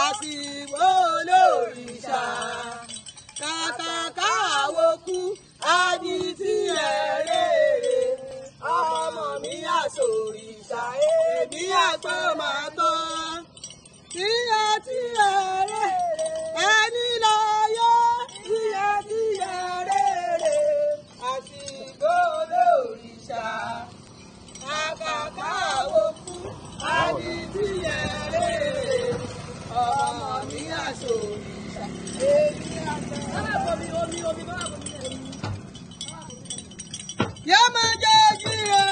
àti olórìṣà kàkà káwọ́ kú adi tí ẹ rèrè ọmọ mi àsòrìṣà èmi àgbọn máa tọ́ tíyẹ tíyẹ rèrè ẹni lọ yẹ tíyẹ tíyẹ rèrè àti olórìṣà kàkà káwọ́ kú adi tí ẹ rèrè ọmọ mi àsòrìṣà èmi àgbọn máa tọ́. Yá máa jẹ́ jíire.